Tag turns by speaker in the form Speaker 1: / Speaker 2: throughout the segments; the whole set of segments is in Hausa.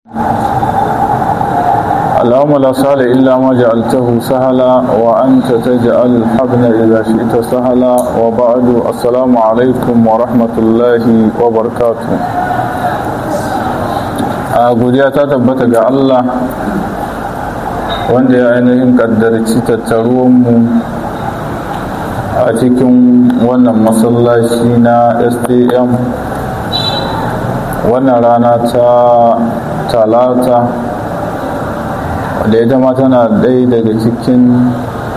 Speaker 1: اللهم لا سهل إلا ما جعلته سهلا وأنت تجعل الحزن إذا شئت سهلا وبعد السلام عليكم ورحمة الله وبركاته godiya ta tabbata ga Allah wanda ya ainihin kaddarci tattaruwanmu a cikin wannan masallaci na sdm wannan rana ta talata da ita ma tana ɗaya daga cikin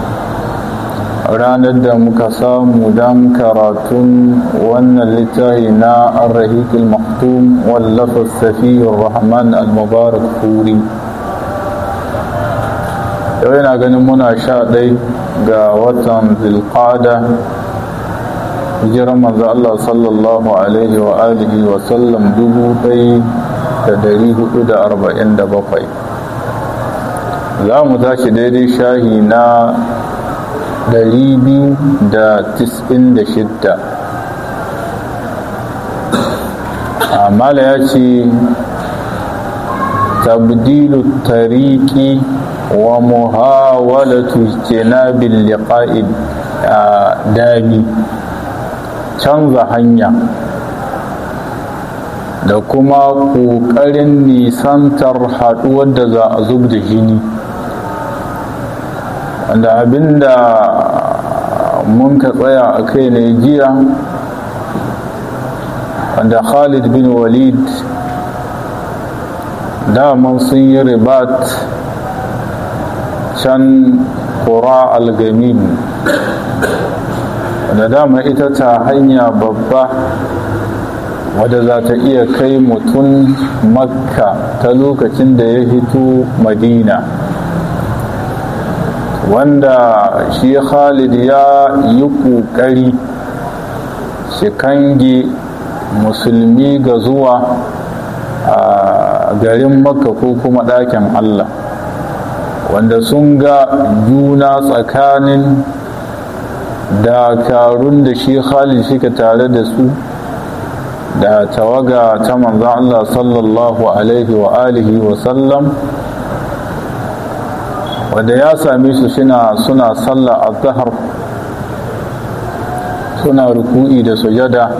Speaker 1: ranar da muka samu don karatun wannan littafi na arrahikul maktum wallafa safiyar rahman al-mubarak furi yau yana ganin muna sha ɗai ga watan zilqada hijiran manzo Allah sallallahu alaihi wa alihi wa sallam dubu ɗai da dari hudu da arba'in da bakwai za mu tashi daidai shahi na dari biyu da tis'in da shidda amala ya ce tabdilu tariki wa muhawalatu jinabil liqa'i dami canza hanya da kuma ƙoƙarin nisantar haɗuwar da za a zub da jini wanda abinda mun ka tsaya a kai ne jiya wanda khalid bin walid daman sun yi ribat can kura algamin da dama ita ta hanya babba wadda za ta iya kai mutum makka ta lokacin da ya hito madina wanda shi khalid ya yi ƙoƙari shi kange musulmi ga zuwa a garin makka ko kuma ɗakin allah wanda sun ga juna tsakanin dakarun da shi khalid shika tare da su da tawaga ta manzan Allah sallallahu alaihi wa alihi wa sallam wanda ya same su suna suna sallah azhar suna ruku'i da sujada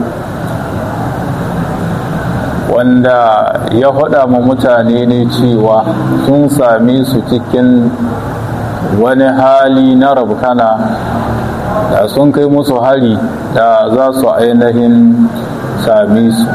Speaker 1: wanda ya faɗa ma mutane ne cewa sun same su cikin wani hali na rabkana da sun kai musu hari da za su ainihin same su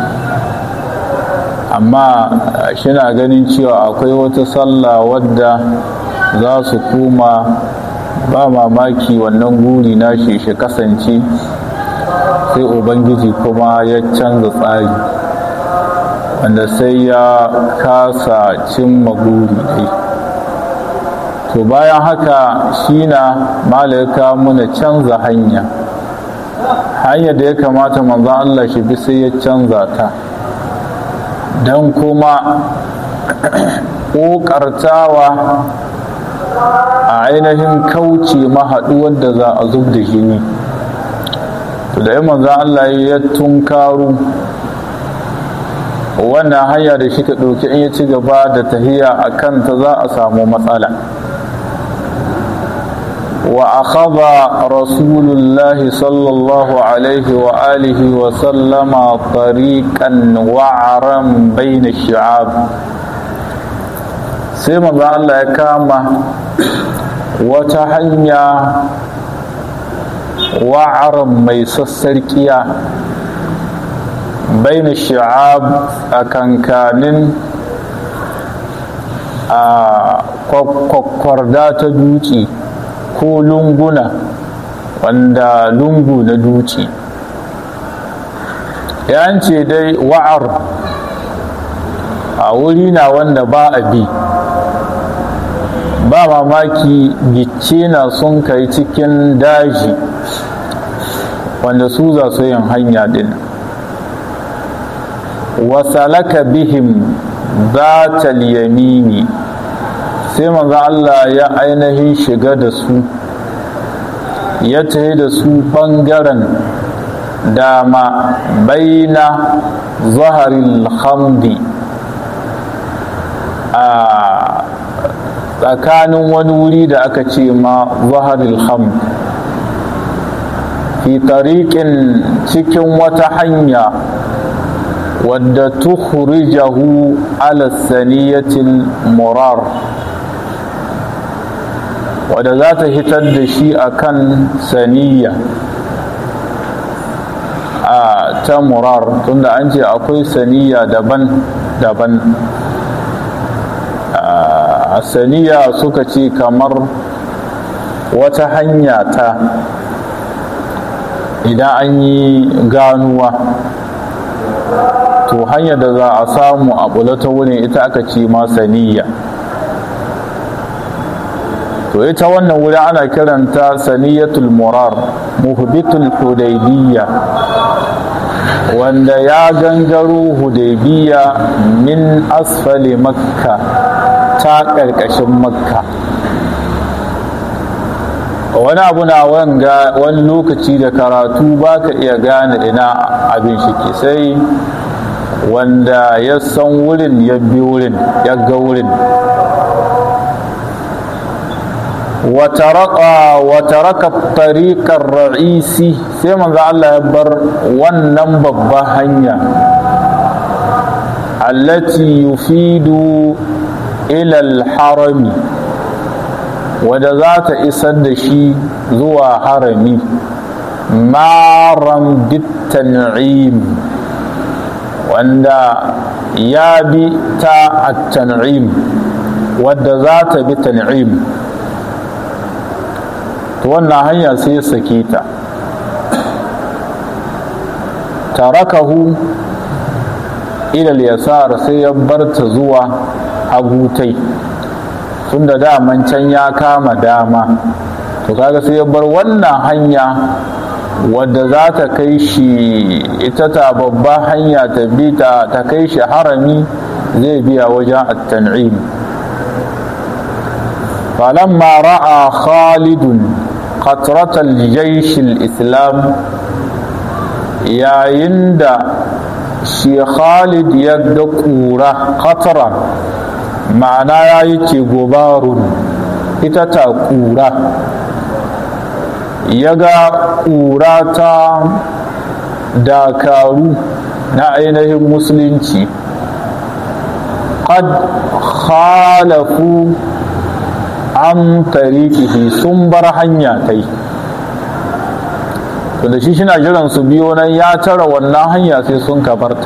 Speaker 1: amma shina ganin cewa akwai wata sallah wadda za su koma ba mamaki wannan guri na shi shi kasance sai ubangiji kuma ya canza tsari wanda sai ya kasa cimma guri dai to bayan haka shi na malaka muna canza hanya hanyar da ya kamata manzan Allah shi bi sai ya canza ta don kuma ƙoƙartawa a ainihin kauce mahaɗuwar da za a zub da jini to da yi manzan Allah ya tunkaru wannan hanya da shi ka ɗauki in ya ci gaba da tahiya a kanta za a samu matsala وأخذ رسول الله صلى الله عليه وآله وسلم طريقا وعرا بين الشعاب سيما الله يكاما وتحنيا وعرا ميسسركيا بين الشعاب أكن كان kwakwarda ta duci ko lunguna wanda lungu na duci ce dai wa'ar a wuri na wanda ba a bi ba mamaki gicce na sun kai cikin daji wanda su za su yin hanya din wasalaka bihim za yamini sai manzo Allah ya ainihin shiga da su ya tafi da su ɓangaren dama baina zaharil hamdi a tsakanin wani wuri da aka ce ma zaharil ham fi tariƙin cikin wata hanya wadda tukhrijahu ala saniyatil murar wadda za ta hitar da shi akan saniya a ta murar tunda an ce akwai saniya daban-daban a saniya suka ce kamar wata hanya ta idan an yi ganuwa to hanyar da za a samu a ta wurin ita aka ce ma saniya to ita wannan wuri ana kiranta saniyatul murar muhbitul hudaybiyya wanda ya gangaro hudaybiya min asfali makka ta ƙarƙashin makka wani abu na wanga wani lokaci da karatu ba ka iya gane ina abin shi sai wanda ya san wurin ya bi wurin ya ga wurin وترك الطريق الرئيسي sai manzo Allah ya bar wannan babban hanya allati yufidu ila al-harami wadda za ta isar da shi zuwa harami maran bitan'im wanda ya bi ta at-tan'im wadda za ta bi tan'im to wannan hanya sai ya sake ta tarakahu ilal yasar sai ya barta zuwa hagutai tunda daman can ya kama dama to kaga sai ya bar wannan hanya wadda za ta kai shi ita ta babba hanya ta bi ta ta kai shi harami zai biya wajen at-tan'im falamma ra'a khalidun qatratal jaysh al-islam yayin da shi khalid ya ga ƙura qatra ma'ana ya yi ce gobarun ita ta ƙura ya ga ƙura ta dakaru na ainihin musulunci qad khalafu an tarikihi sun bar hanya ta yi da shi shina jiran su biyo nan ya tara wannan hanya sai sun ka barta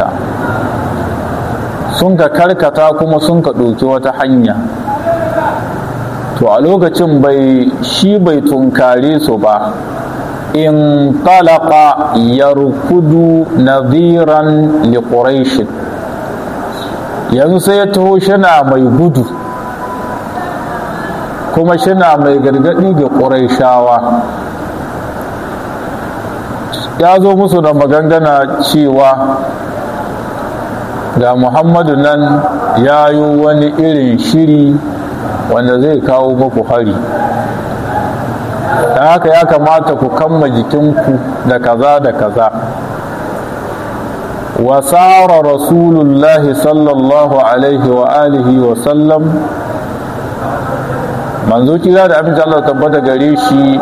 Speaker 1: sun ka karkata kuma sun ka ɗauki wata hanya to a lokacin bai shi bai tunkare su ba in talaka yarkudu nadhiran li quraish yanzu sai ya taho shina mai gudu kuma shina mai gargadi ga ƙuraishawa ya zo musu da magangana cewa ga muhammadu nan ya yi wani irin shiri wanda zai kawo muku hari da haka ya kamata ku kamma jikinku da kaza da kaza wasara rasulullahi sallallahu alaihi wa alihi wa sallam manzo kira da amince Allah tabbata gare shi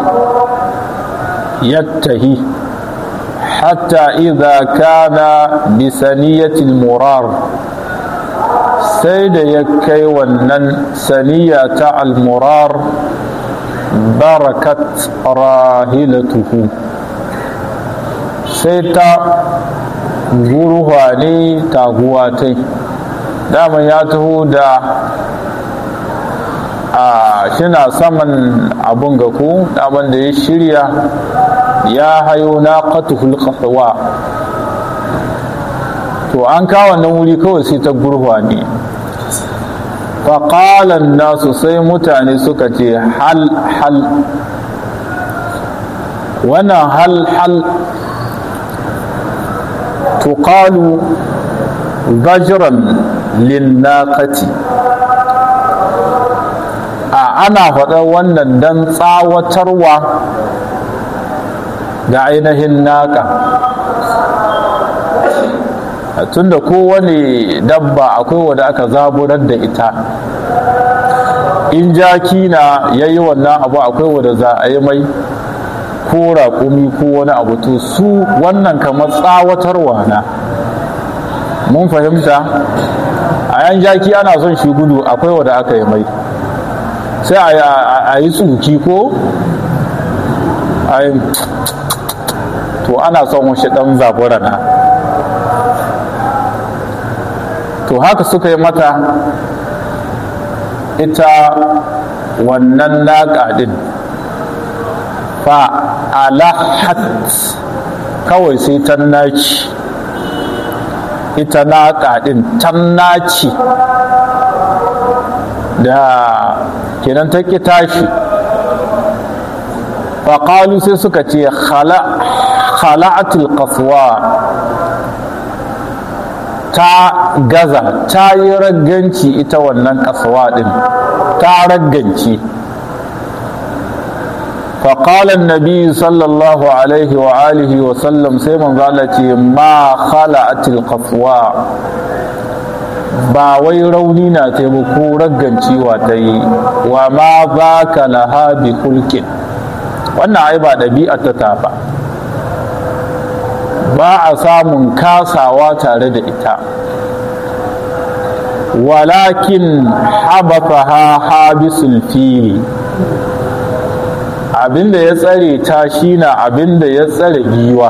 Speaker 1: yattahi hatta idza kana bi saniyatil murar sai da ya kai wannan saniya ta al-murar barakat rahilatuhu sai ta guruwa ne taguwa ta daman ya taho da a shina saman abun ga ku daman da ya shirya ya hayo na qatuhul qahwa to an kawo wannan wuri kawai sai ta gurwa ne faƙalan nasu sai mutane suka ce hal hal wannan hal hal tuqalu zajran linnaqati a ana faɗa wannan dan tsawatarwa ga ainihin naka tunda kowane dabba akwai wadda aka zaburar da ita in jaki na ya yi wannan abu akwai wanda za a yi mai ko raƙumi ko wani abu to su wannan kamar tsawatarwa na mun fahimta a yan jaki ana son shi gudu akwai wanda aka yi mai sai a yi tsuki ko a yi to ana son washe ɗan zabura na to haka suka yi mata ita wannan naƙa ɗin fa alahat kawai sai ta naci ita naƙa ɗin ta naci da kenan ta ƙi tashi faƙalu sai suka ce khala'atul qaswa ta gaza ta yi ragganci ita wannan kasuwa ɗin ta ragganci فقال النبي صلى الله عليه وآله وسلم سيما قالت ما خلعت القفواء ba wai rauni na taimako raggan ciwa ta yi wa ma ba ka laha bi hulkin wannan ai ba ɗabi'a ta tafa ba a samun kasawa tare da ita walakin habafaha habisul fili abinda ya tsare ta shine abinda ya tsare giwa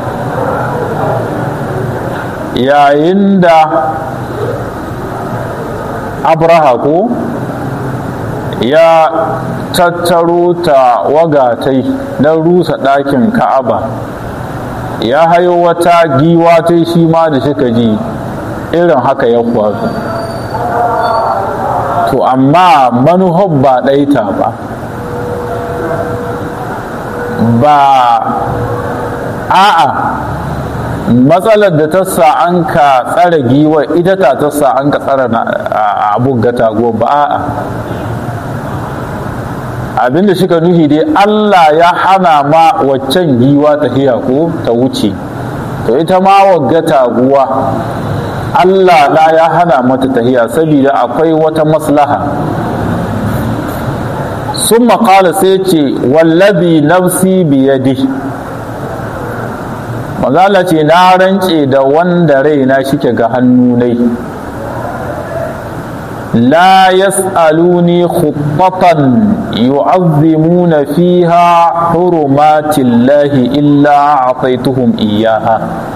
Speaker 1: yayin da abraha ko ya tattaro ta wagatai don rusa ɗakin ka'aba ya hayo wata giwa ta shi ma da suka ji irin haka ya faru to amma manuhar ba ɗaita ba ba a'a matsalar da ta sa an ka tsara giwa ita ta ta sa an ka tsara abun gata ba a'a abinda suka nuhi dai Allah ya hana ma waccan giwa ta hiya ko ta wuce to ita ma wagga taguwa Allah na ya hana mata tahiya saboda akwai wata maslaha sun maƙala sai ce wallabi nafsi biyadi mazala ce na rance da wanda raina shike ga hannu nai لا يسألوني خطة يعظمون فيها حرمات الله إلا أعطيتهم إياها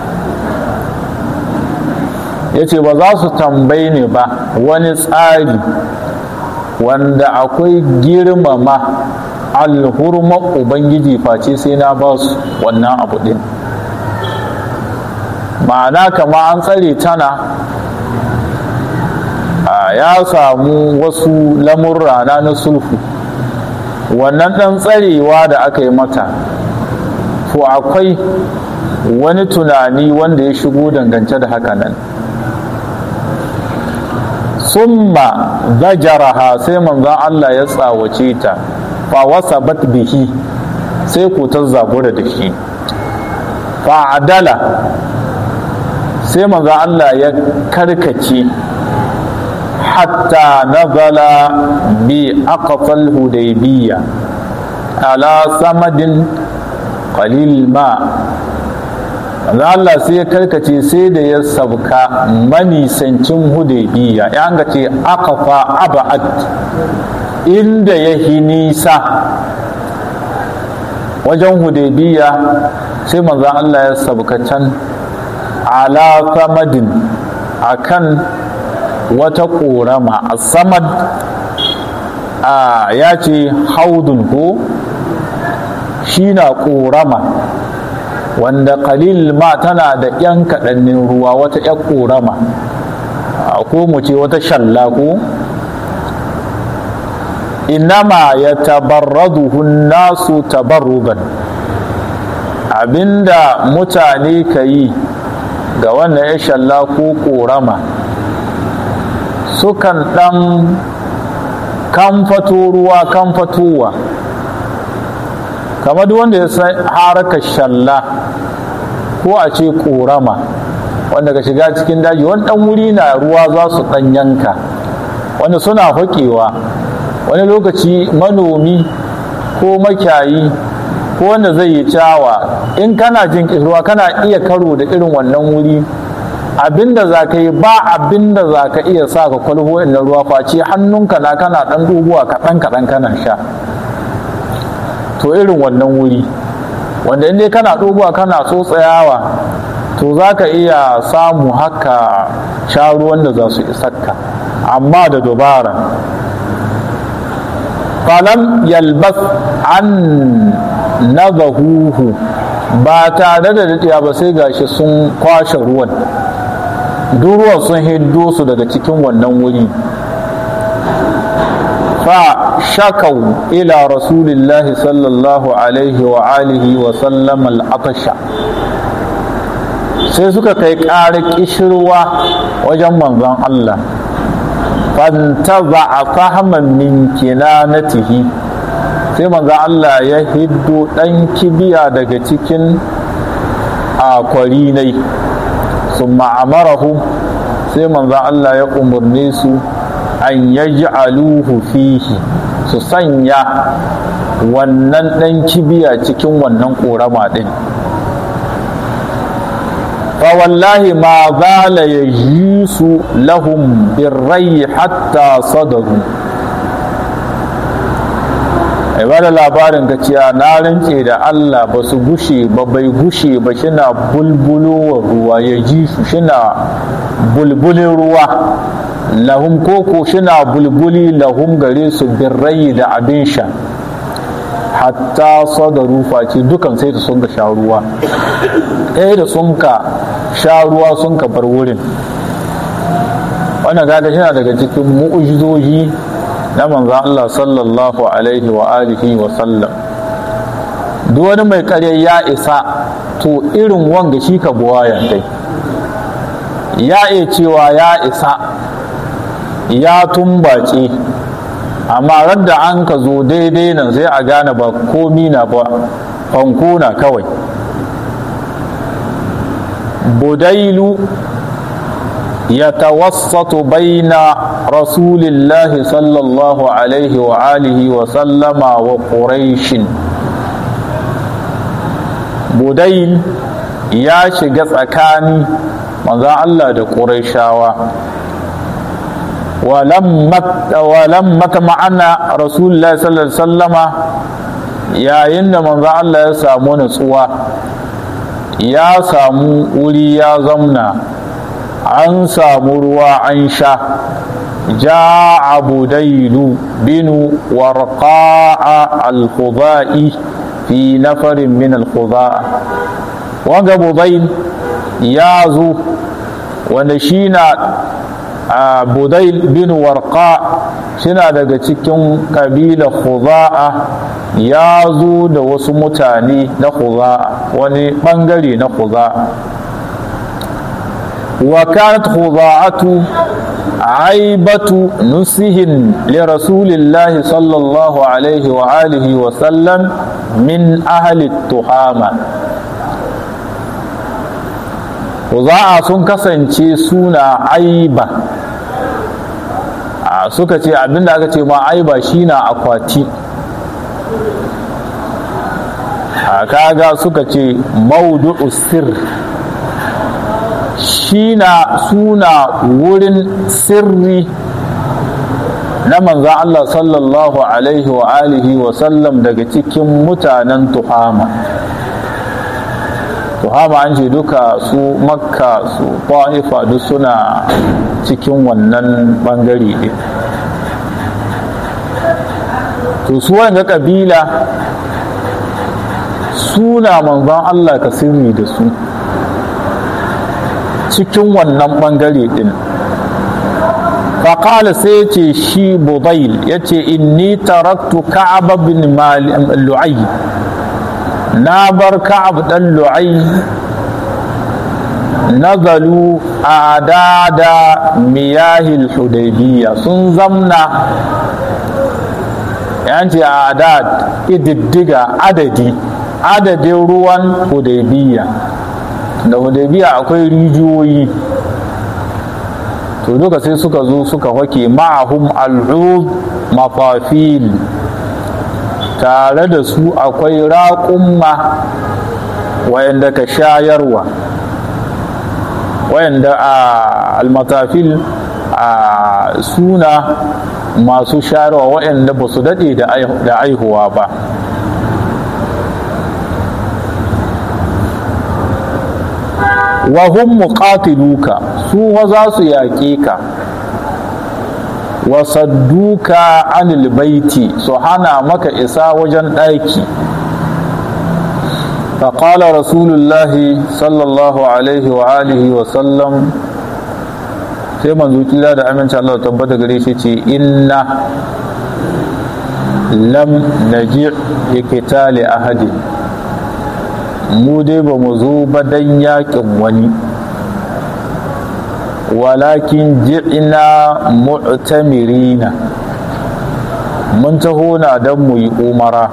Speaker 1: yace ba za su tambayi ni ba wani tsari wanda akwai girmama alhurman ubangiji face sai na ba su wannan abu din ma'ana kama an tsare tana ya samu wasu lamurra na na sulhu wannan ɗan tsarewa da aka yi mata to akwai wani tunani wanda ya shigo dangance da haka nan summa zajaraha sai manzon Allah ya tsawace ta fa wasabat bihi sai ku ta zabura da shi fa adala sai manzon Allah ya karkace حتى نزل بأقصى الهديبية على صمد قليل الماء Allah sai ya karkace sai da ya sabka manisancin hudaybiya ya ga ce aqfa abad inda ya hi nisa wajen hudaybiya sai manzo Allah ya sabka can ala samadin akan wata ƙorama a samad a ya ce haudun ko shi na ƙorama wanda kalil ma tana da ‘yan kaɗannin ruwa wata ‘yan ƙorama ko mu ce wata shalla ko inama ya tabarraduhun nasu tabarrugan abinda mutane ka yi ga wannan ya shalla ko ƙorama sukan ɗan kamfato ruwa kamfatowa kamar duk wanda ya san harkar shalla ko a ce ƙorama wanda ka shiga cikin daji wani ɗan wuri na ruwa za su ɗan yanka wanda suna haƙewa wani lokaci manomi ko makyayi ko wanda zai yi cawa in kana jin ruwa kana iya karo da irin wannan wuri abinda za ka yi ba abinda za ka iya sa ka kwalho na ruwa face hannunka na kana ɗan dubuwa kaɗan kaɗan kana sha to irin wannan wuri wanda in dai kana dubuwa kana tsotsayawa to za ka iya samu haka sha ruwan da za su isakka amma da dubara falam yalbas an nazahuhu ba tare da daɗiya ba sai gashi sun kwashe ruwan ruwan sun hiddo su daga cikin wannan wuri fa shakau ila rasulillahi sallallahu alaihi wa alihi wa sallam al'atasha sai suka kai ƙara ƙishirwa wajen manzon Allah fantaza a fahaman min kinanatihi sai manzon Allah ya hiddo ɗan kibiya daga cikin akwarinai sun ma'amarahu sai manzon Allah ya umarne su an yaj'aluhu fihi su sanya wannan ɗan kibiya cikin wannan ƙorama ɗin فوالله ما زال يجيس لهم بالري حتى صدروا ibada labarin ka ciya na rance da Allah ba su gushe ba bai gushe ba shina bulbulowar ruwa ya ji su shina bulbulin ruwa lahum koko shina bulbuli lahum gare su birrai da abin sha hatta sadaru face dukan sai da sun ka sha ruwa ɗaya da sun ka sha ruwa sun ka bar wurin wannan kaga shi daga cikin mu'ujizoji na manzan Allah sallallahu alaihi wa alihi wa sallam duk wani mai karya ya isa to irin wanga shi ka buwaya dai ya iya cewa ya isa ya tumbace amma radda an ka zo daidai nan sai a gane ba komi na ba fanko na kawai budailu ya tawassatu baina rasulillahi sallallahu alaihi wa alihi wa sallama wa quraishin budail ya shiga tsakani manzan Allah da ƙuraishawa walamma ma'ana rasulullah sallallahu alaihi sallama yayin da manzo Allah ya samu natsuwa ya samu wuri ya zamna an samu ruwa an sha جاء بديل بن ورقاء الخضائي في نفر من الخضاء وanga budayl ya zo wanda shi na budayl bin warqa suna daga cikin kabila khuza'a ya zo da wasu mutane na khuza'a wani bangare na khuza'a wa kanat khuza'atu aibatu nusihin li rasulillahi sallallahu alaihi wa alihi wa sallam min ahli tuhama Kuza'a sun kasance suna aiba suka ce abinda aka ce ma aiba shi na akwati a kaga suka ce maudu'u sir shi na suna wurin sirri na manzan Allah sallallahu alaihi wa alihi wa sallam daga cikin mutanen tuhama tuhama an ce duka su makka su ta'ifa duk suna cikin wannan bangare ɗin to su wanga kabila suna manzon Allah ka sirri da su cikin wannan bangare ɗin faƙala sai ce shi budail ya ce inni taraktu ka'ab bin lu'ay na bar ka'ab ɗan lu'ai nazalu a adada miyahil hudaybiya sun zamna yanci a adad ididdiga adadi adadin ruwan hudaybiya da hudaybiya akwai rijiyoyi to duka sai suka zo suka wake ma'ahum al'ud mafafil tare da su akwai raƙumma wayanda ka shayarwa wayanda a almatafil a suna masu shayarwa wayanda ba su daɗe da aihuwa ba wahum muqatiluka su za su yaƙe ka wasadduka anil baiti su hana maka isa wajen ɗaki فقال رسول الله صلى الله عليه وآله وسلم sai manzo kila da aminci Allah tabbata gare shi ce inna lam naji ikitali ahadi mu dai ba mu zo ba dan yakin wani walakin ji'ina mu'tamirina mun taho na dan mu yi umara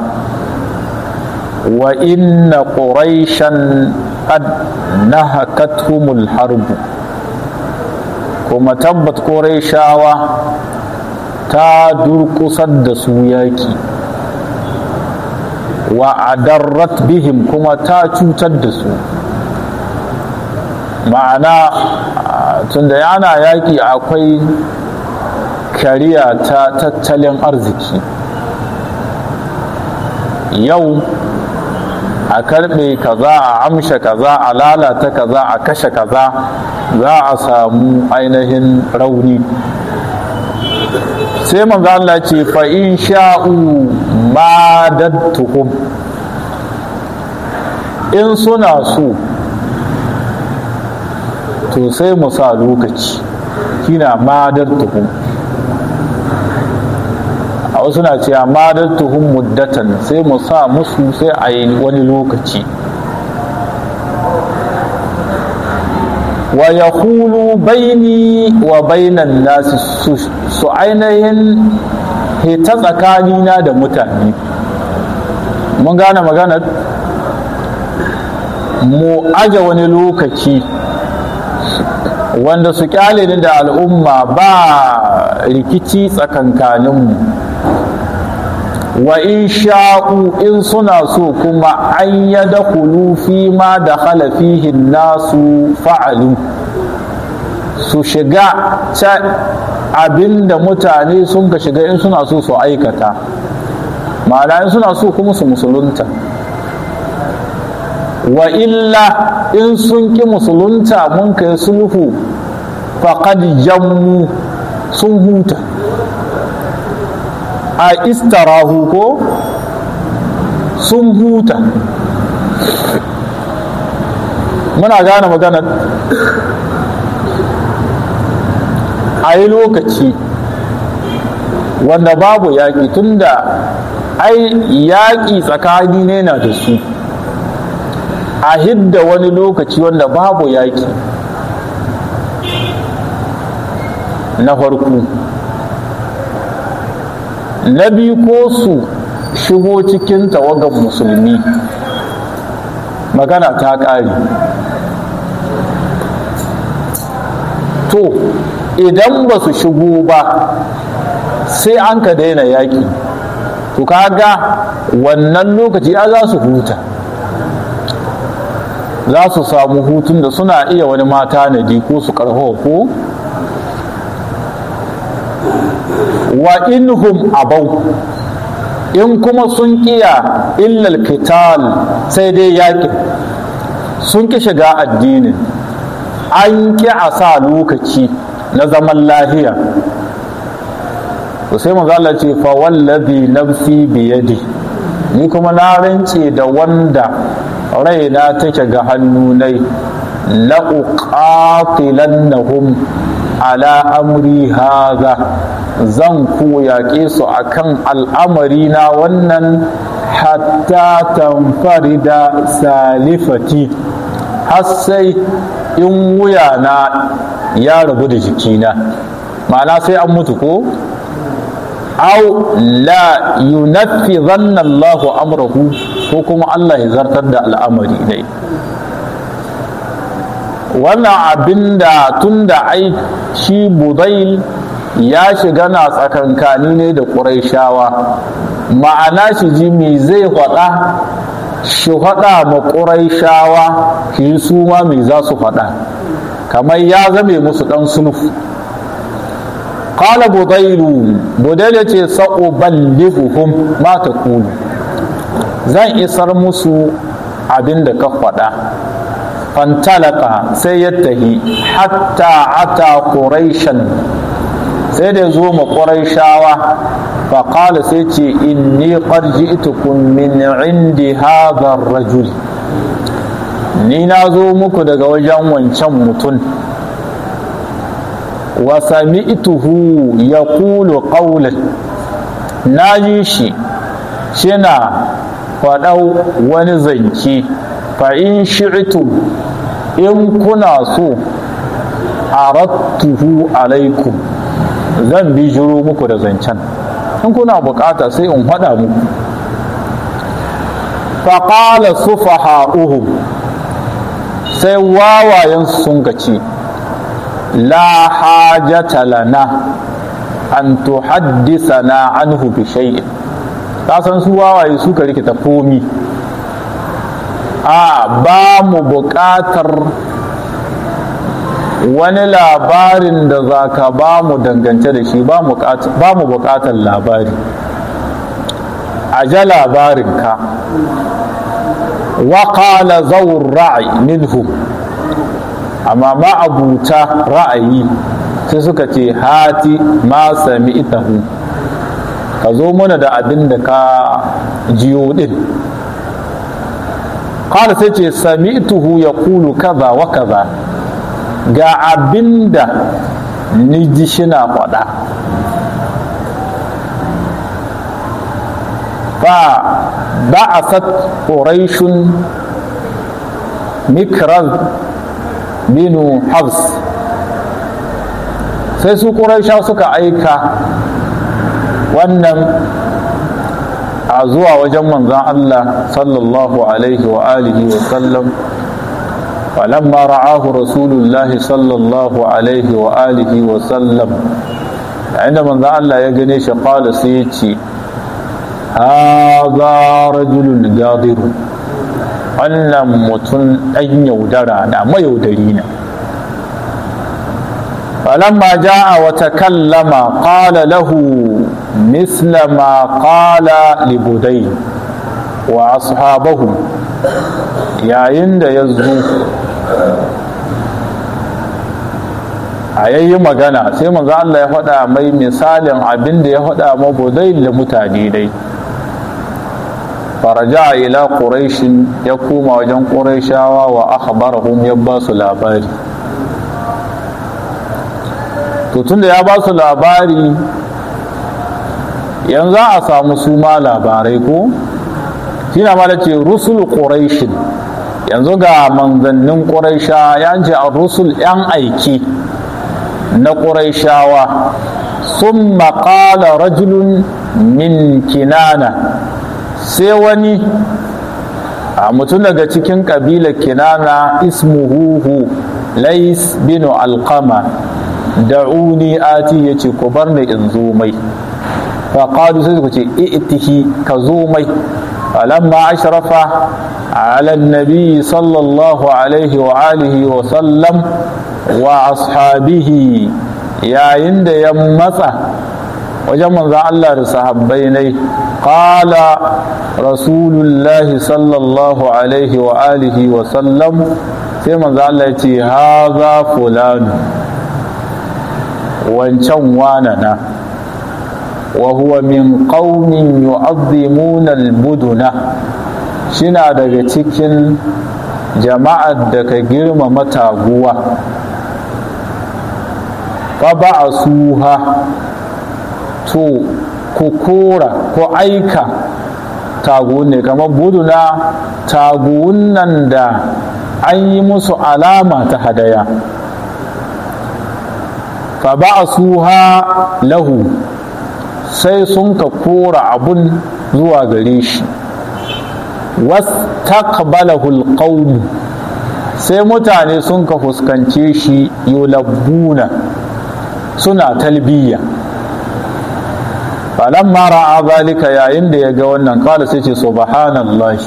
Speaker 1: wa inna quraishan qad nahakathumul harbu kuma tabbat quraishawa ta durkusar da su yaki wa adarrat bihim kuma ta cutar da su ma'ana tunda yana yaki akwai kariya ta tattalin arziki yau a karbe kaza a amsha kaza a lalata kaza a kashe kaza za a samu ainihin rauni sai manzo Allah ce fa in sha'u madattuhum in suna so to sai mu sa lokaci kina madattuhum a wasu na cewa madattuhum muddatan sai mu sa musu sai a yi wani lokaci wa ya hulu baini wa bainan nasu su ainihin hita tsakanina da mutane mun gane maganar mu aje wani lokaci wanda su kyale ni da al'umma ba rikici tsakankaninmu wa in sha'u in suna so kuma an yada fi ma da halafihin nasu fa'alu su shiga abinda mutane sun ka shiga in suna so su aikata ma'ana in suna so kuma su musulunta wa illa in sun ki musulunta mun kai sulhu faqad jammu sun huta a istarahu ko sun huta muna gane maganar a yi lokaci wanda babu yaƙi tunda ai yaƙi tsakani ne na da su a hidda wani lokaci wanda babu yaƙi na farko na biyu ko su shigo cikin tawagan musulmi magana ta ƙare to idan ba su shigo ba sai an ka daina yaƙi to kaga wannan lokaci ya za su huta za su samu hutun da suna iya wani mata na ko su karho ko wa inhum abau in kuma sun kiya illal kital sai dai yaƙi sun ki shiga addinin an ki a sa lokaci na zaman lahiya to sai manzo Allah ce fa wallazi nafsi biyadi ni kuma na rance da wanda raina take ga hannunai la uqatilannahum ala amri haza zan ku yaƙe su akan al'amari na wannan hatta tamfarida salifati har sai in wuya na ya rabu da jikina ma'ana sai an mutu ko au la yunaffizanna Allahu amrahu ko kuma Allah ya zartar da al'amari dai wannan abinda tunda ai shi budail ya shiga na tsakankani ne da ƙuraishawa ma'ana shi ji me zai faɗa shi faɗa ma ƙuraishawa shi su ma me za su faɗa kamar ya zame musu ɗan sulhu qala budailu budailu ce sa'uballighuhum ma taqulu zan isar musu abin da ka faɗa fantalaka sai ya tahi hatta ata quraishan sai da zo ma quraishawa fa qala sai ce inni qad ji'tukum min indi hadha ar-rajul ni na zo muku daga wajen wancan mutum wa sami'tuhu yaqulu qawlan na ji shi shina faɗau wani zance fa in shi'tum in kuna so arattuhu alaikum zan bi jiro muku da zancen in kuna bukata sai in faɗa muku faƙala sufaha'uhum sai wawayen sun gaci la hajata lana an tuhaddisana anhu bi shay'in ka san su wawaye suka rikita komi a ba mu buƙatar wani labarin da za ka ba mu dangance da shi ba mu buƙatar labari a ja labarinka waƙala zaun ra'ayi minhu amma ma'abuta ra'ayi sai suka ce hati ma sami itahu ka zo mana da abin da ka jiyo din kala sai ce sami'tuhu ya kulu kaza wa kaza ga abin da ni ji shina faɗa fa ba'asat quraishun mikraz binu habs sai su quraisha suka aika wannan a zuwa wajen manzan Allah sallallahu alaihi wa alihi wa sallam falamma ra'ahu rasulullahi sallallahu alaihi wa alihi wa sallam yayin da manzan Allah ya gane shi qala sai ya ce hadha rajulun gadiru wannan mutum ɗan yaudara na mayaudari na فلما جاء وتكلم قال له مثل ما قال لبدي وأصحابه يا عند يزو a yayi magana sai manzo Allah ya faɗa mai misalin abin da ya faɗa ma budai da mutane dai faraja ila quraishin ya koma wajen quraishawa wa akhbarahum ya ba su labari to tunda ya ba su labari yanzu a samu su ma labarai ko shi na da ce rusul ƙuraishin yanzu ga manzannin ƙuraisha ya ce a rusul 'yan aiki na ƙuraishawa sun maƙala rajulun min kinana sai wani a mutum daga cikin ƙabilar kinana ismuhuhu lais binu alƙama da'uni ati ya ce ku bar ni in zo mai faƙadu sai suka ce i'tihi ka zo mai falamma ashrafa ala nabi sallallahu alaihi wa alihi wa sallam wa ashabihi yayin da ya matsa wajen manzan Allah da sahabbai ne qala rasulullahi sallallahu alaihi wa alihi wa sallam sai manzan Allah ya ce haza fulanu wancan wanana wa huwa min qaumin yu'azzimuna al-buduna shina daga cikin jama'ar da ka girmama taguwa fa ba'asuha to ku kora ko aika taguwan ne kamar buduna taguwan nan da an yi musu alama ta hadaya fa ba'asuha lahu sai sun ka kora abun zuwa gare shi wastaqbalahu alqawm sai mutane sun ka fuskance shi yulabbuna suna talbiya falamma ra'a zalika yayin da ya ga wannan kala sai ce subhanallahi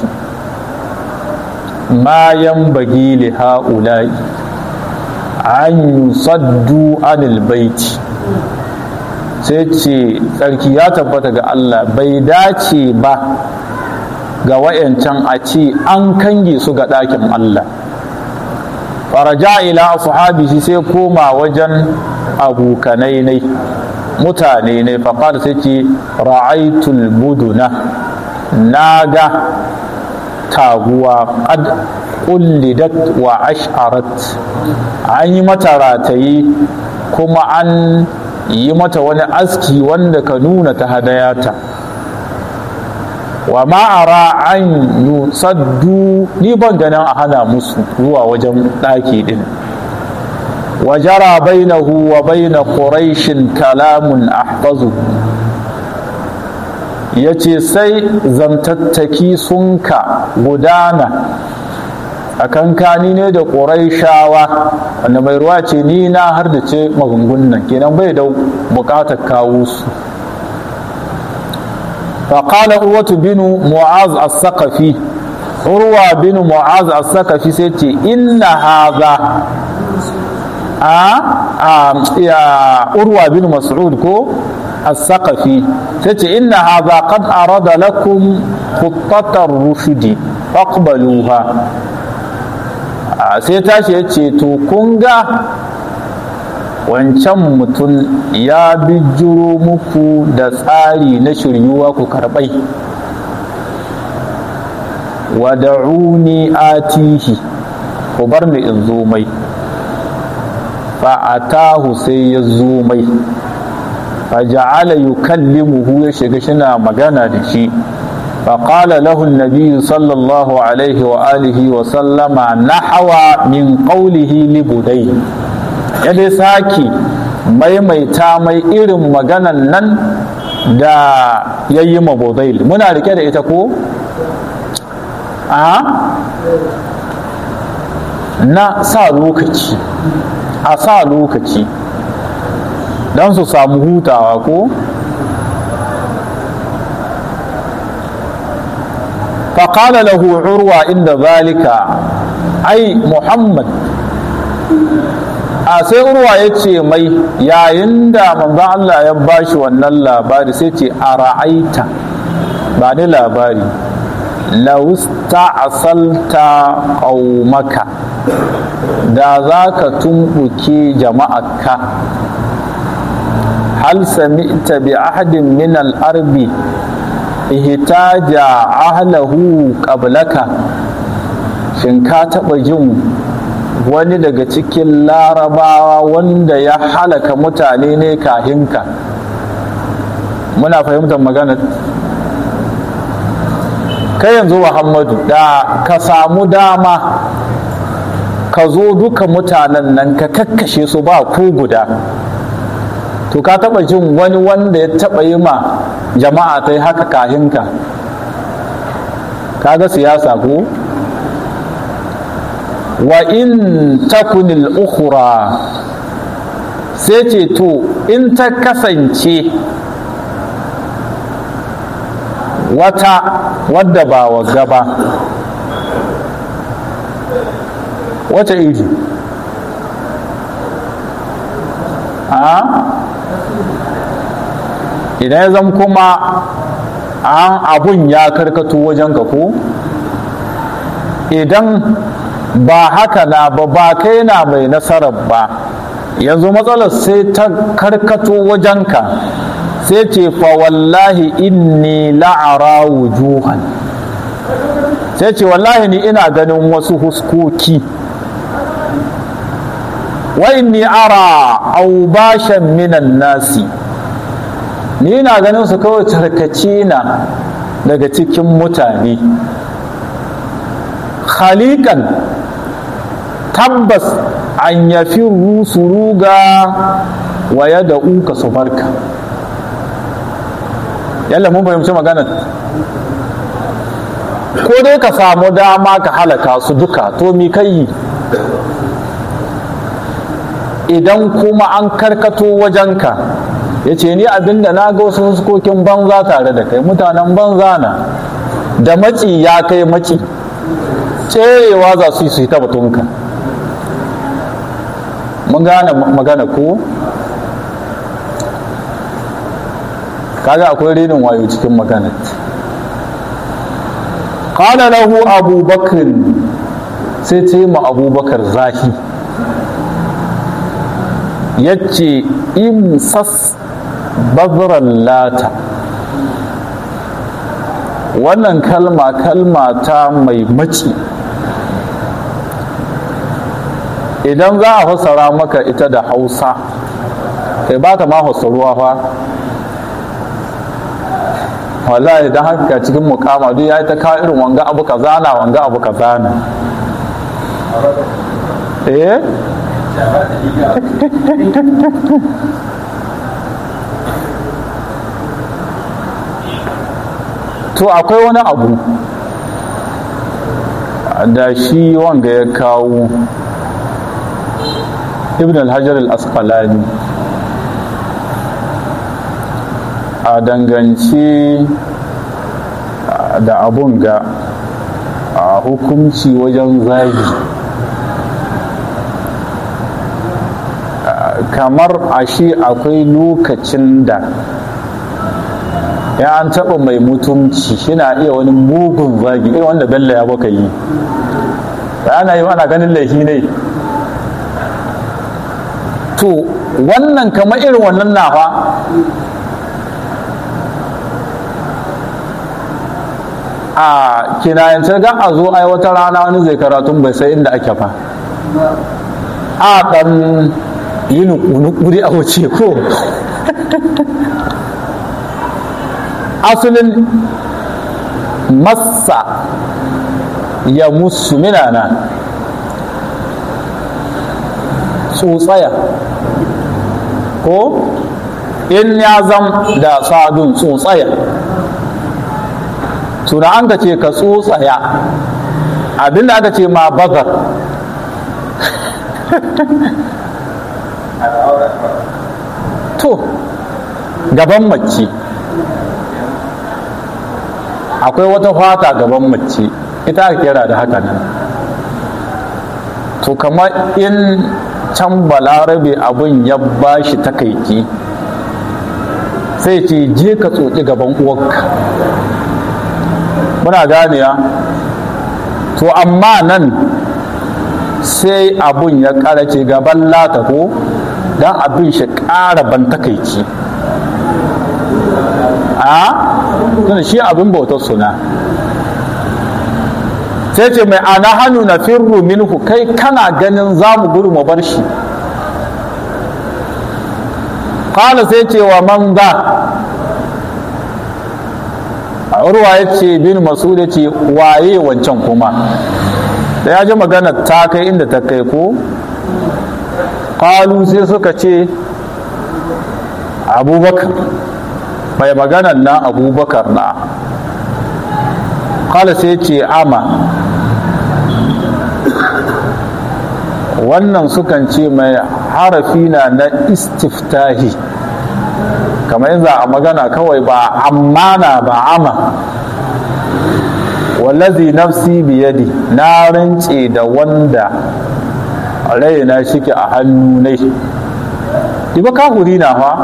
Speaker 1: ma yanbaghi li ha'ula'i an yusaddu anil baiti sai ce tsarki ya tabbata ga Allah bai dace ba ga wayancan a ce an kange su ga ɗakin Allah faraja ila ashabihi sai koma wajen abokanai ne mutane ne faƙar sai ce ra'aitul buduna na ga taguwa qad qullidat wa ash'arat an yi mata ratayi kuma an yi mata wani aski wanda ka nuna ta hadayata wa ma'ara an yusaddu ni ban ganin a hana musu zuwa wajen ɗaki ɗin وجرى بينه وبين قريش كلام أحفظه yace sai zantattaki sun ka gudana a kankani ne da ƙuraishawa wanda mai ruwa ce ni na har da ce magungunan kenan bai da buƙatar kawo su faƙala urwatu binu mu'az as-saqafi urwa binu mu'az as-saqafi sai ce inna haza a ya urwa bin mas'ud ko as-saqafi tace inna hadha qad arada lakum khuttatar rushdi faqbaluha sai tashi yace to kun ga wancan mutum ya bijiro muku da tsari na shiryuwa ku karbai wada'uni atihi ku bar ni in zo mai fa'atahu sai ya zo mai faja'ala yukallimuhu ya shiga shina magana da shi فقال له النبي صلى الله عليه وآله وسلم نحو من قوله لبدي yadda saki maimaita mai irin maganan nan da ya yi mabudail muna rike da ita ko? a na sa lokaci a sa lokaci don su samu hutawa ko faƙala lahu urwa inda zalika ai muhammad a sai urwa ya ce mai yayin da manzon Allah ya bashi wannan labari sai ce a ra'aita ba ni labari lausta asalta ƙaumaka da za ka tumɓuke jama'arka hal sami'ta bi ahadin min al-arbi ihtaja ahlahu qablaka shin ka taɓa jin wani daga cikin larabawa wanda ya halaka mutane ne kahinka muna fahimtar magana kai yanzu muhammadu da ka samu dama ka zo duka mutanen nan ka kakkashe su ba ku guda to ka taba jin wani wanda ya taba yi ma jama'a ta yi haka kahinka kaga siyasa ko wa in takunil ukhra sai ce to in ta kasance wata wadda ba wa gaba wata iri a idan ya zama kuma an abun ya karkato wajen ka ko idan ba haka na ba ba kai na mai nasarar ba yanzu matsalar sai ta karkato wajenka sai ce fa wallahi inni la'ara wujuhan sai ce wallahi ni ina ganin wasu huskoki wa inni ara aubashan minan nasi ni ina ganin su kawai tarkace na daga cikin mutane khalikan tabbas an yafi rusu ruga wa da uka su barka yalla mun fahimci maganar ko dai ka samu dama ka halaka su duka to mi kai idan kuma an karkato wajenka ya ce ni abinda na ga wasu fuskokin banza tare da kai mutanen banza na da maci ya kai maci tserewa za su yi su yi ta batunka mun gane magana ko kaga akwai renin wayo cikin magana qala lahu abubakar sai ce ma abubakar zahi yace imsas bazran lata wannan kalma kalma ta mai maci idan za a fassara maka ita da hausa kai ba ta ma fassaruwa fa wallahi idan haka cikin mukama duk ya yi ta kawo irin wanga abu ka zana wanga abu ka zana eh to akwai wani abu da shi wanga ya kawo ibn al-hajar al-asqalani a danganci da abun ga a hukunci wajen zagi kamar a shi akwai lokacin da ya an taɓa mai mutumci shina iya wani mugun zagi irin wanda bello ya baka yi ana yi ana ganin laifi ne to wannan kamar irin wannan na fa a kinayance ga a zo ai wata rana wani zai karatun bai sai inda ake fa a ɗan yi nukuri a wuce ko asalin massa ya musu minana tsotsaya ko in ya zam da sadun tsotsaya tuna an ka ce ka tsotsaya abinda aka ce ma bazar to gaban mace akwai wata fata gaban mace ita aka kira da haka nan to kamar in can balarabe abin ya bashi takaici sai ce je ka tsoki gaban uwarka muna ganewa to amma nan sai abun ya karace gaban lata ko don abin shi ƙara ban takaici a tunda shi abin bautar suna sai ce mai ana hannu na firru minhu kai kana ganin za mu gudu mu bar shi kala sai ce wa man za a urwa ya ce bin masud ya ce waye wancan kuma da ya ji magana ta kai inda ta kai ko kalu sai suka ce abubakar mai maganan na abubakar na kala sai ce ama wannan sukan ce mai harafi na na istiftahi kamar yanzu a magana kawai ba amana ba ama wallazi nafsi biyadi na rance da wanda raina shike a hannu ne diba kahuri na fa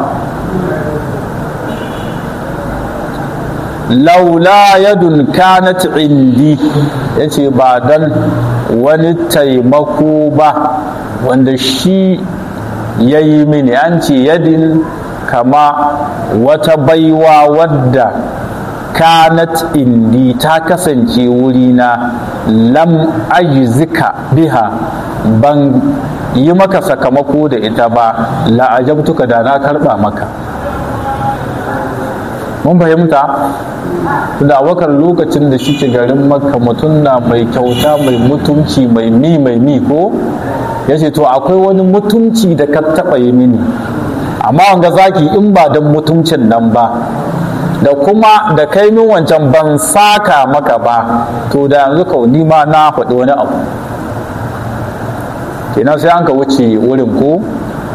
Speaker 1: laula yadun kanat indi yace ba dan wani taimako ba wanda shi ya yi mini an ce yadin kama wata baiwa wadda kanat indi ta kasance wurina lam ajzika biha ban yi maka sakamako da ita ba la'ajabtuka da na karba maka mun fahimta da wakar lokacin da shi garin makka mutum na mai kyauta mai mutunci mai mi mai mi ko ya ce to akwai wani mutunci da ka taɓa yi mini amma wanga zaki in ba don mutuncin nan ba da kuma da kai min wancan ban saka maka ba to da yanzu kau ni ma na faɗi wani abu kenan sai an ka wuce wurin ko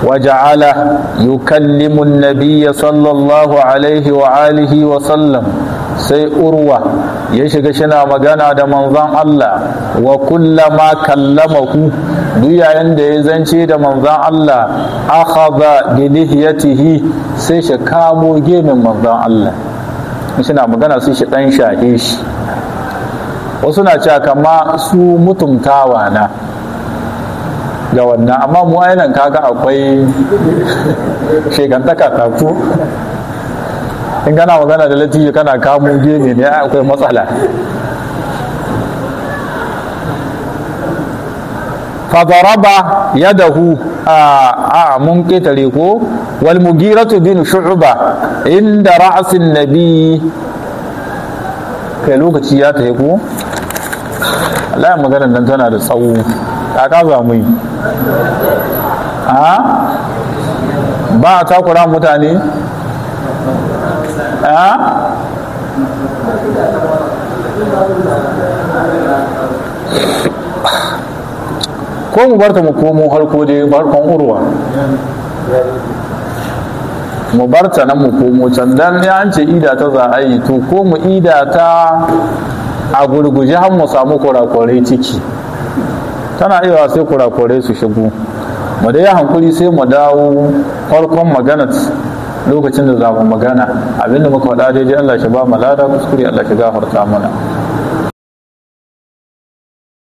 Speaker 1: وجعل يكلم النبي صلى الله عليه وآله وسلم sai urwa ya shiga shina magana da manzon Allah wa kullama kallamahu duk yayin da ya zance da manzon Allah akhadha bi lihiyatihi sai shi kamo gemin manzon Allah shina magana sai shi dan shahe shi wasu na cewa kama su mutumtawa na ga wannan amma mu ainihin kaga akwai shekantaka taku in kana magana da latifi kana kamo gemi ne akwai matsala fadaraba yadahu a mun ketare ko wal mugiratu bin shu'ba inda ra'sin nabi kai lokaci ya tafi ko Allah maganar nan tana da tsawo kaka za mu yi a ba a takura mutane a ko mu barta mu komo harko dai barkon urwa mu barta nan mu komo can dan ya an ce ida ta za a yi to ko mu ida ta a gurguje har mu samu kurakurai ciki tana iya sai kurakurai su shigo mu dai hankuri sai mu dawo farkon magana lokacin da za mu magana abinda muka faɗa daidai Allah shi ba mu lada kuskure Allah shi gafarta mana